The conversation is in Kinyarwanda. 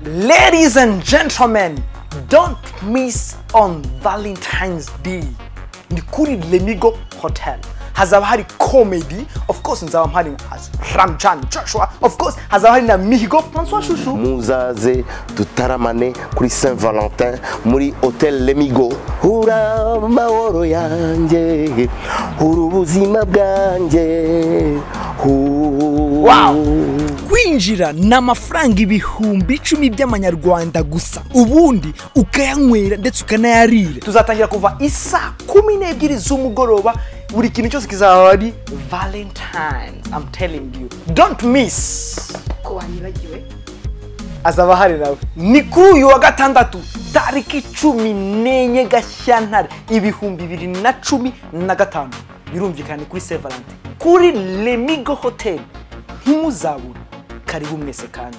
Ladies and gentlemen, don't miss on Valentine's Day. Ni kuri Lenigo Hotel. Hazaba hari comedy, of course nzaba mpari as Ramchan Joshua, of course hazaba hari na Mihigo Francois Chouchou. muzaze dutaramane kuri saint valentin muri hotel lemigo hura amahoro yanjye hura ubuzima bwanjye hura Wow. Kwinjira ni amafaranga ibihumbi icumi by'amanyarwanda gusa ubundi ukayanywera ndetse ukanayarira tuzatangira kuva isaa kumi n'ebyiri z'umugoroba buri kintu cyose kizaba ari valentines I'm telling you don't miss ko wanyibagiwe azaba hari nawe ni kuri uyu wa gatandatu tariki cumi n'enye gashyantare ibihumbi bibiri na cumi na gatanu birumvikana ni kuri sevalante kuri lemigo hoteli ntimuzabura karibu mwese kandi